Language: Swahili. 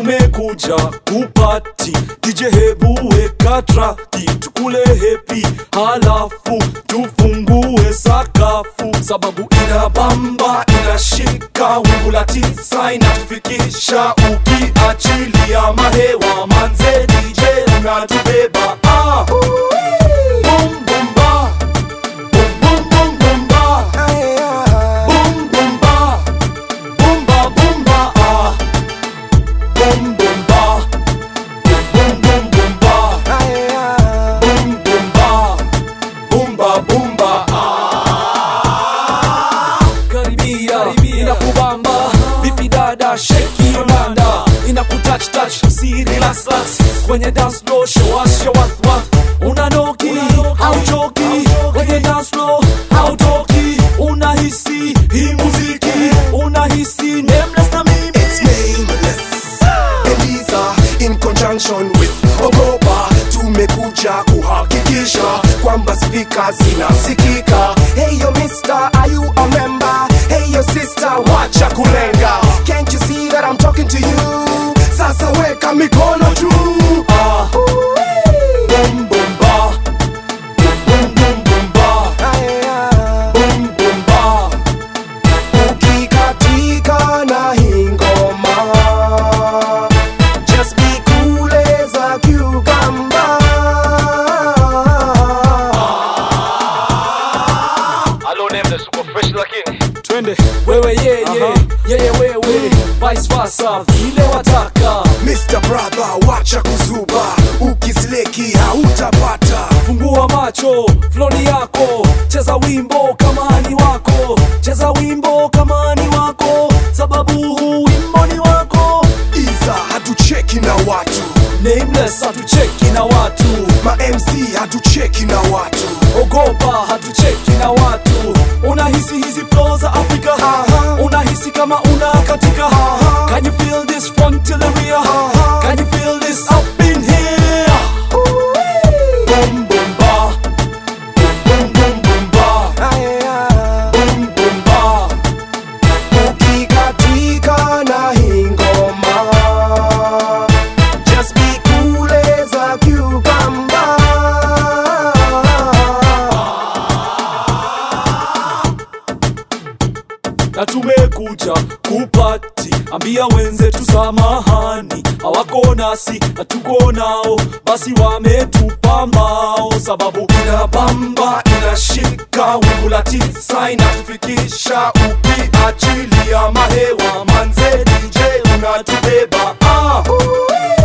tumekuja kupati DJ hebu weka traki tukule hepi halafu tufungue sakafu sababu inabamba inashika wingu la tisa inatufikisha ukiachilia mahewa manze DJ unatubeba ah. Boom, boom, ba. Boom, boom, boom, boom, ba. Boom, boom, ba. Boom, ba, boom, ba, ah. Boom, boom, ba. Boom, boom, boom, ba. Boom, boom, ba. Boom, ba, boom, ba, ah. Karibia, inakubamba vipi dada sheki yonanda inakutouch touch si relax relax kwenye dance floor show us show us what unanoki hauchoki kwenye dance floor hautoki unahisi hii muziki unahisi nameless na mimi It's nameless. Eliza in conjunction with Ogopa tumekuja kuhakikisha kwamba spika zinasikika. Hey yo mister, are you a member? Hey yo sister, wacha kulenga. Can't you see that I'm talking to you? Sasa weka mikono juu. ah boom boom ba boom boom boom ba boom boom ba Ukikatika na hii ngoma Just be cool as a cucumber Hello, Nameless, uko fresh lakini twende wewe yeye yeye wewe vice versa vile wataka Mr. Brother, wacha kuzuba, ukisleki hautapata. fungua macho floni yako cheza wimbo kama ni wako cheza wimbo kama ni wako sababu huu wimbo ni wako Iza hatucheki na watu, nameless hatucheki na watu ma MC hatucheki na watu. ogopa hatucheki na watu unahisi hizi flow za afrika unahisi kama una katika can you feel this front to the rear can you feel this up in here boom boom ba boom boom boom ba boom boom ba Ukikatika na hii ngoma, just be cool as a cucumber. na tumekuja kupati ambia wenzetu samahani hawako nasi na tuko nao basi wametupa mbao sababu inabamba inashika wingu la tisa inatufikisha ukiachilia mahewa manze DJ unatubeba ah.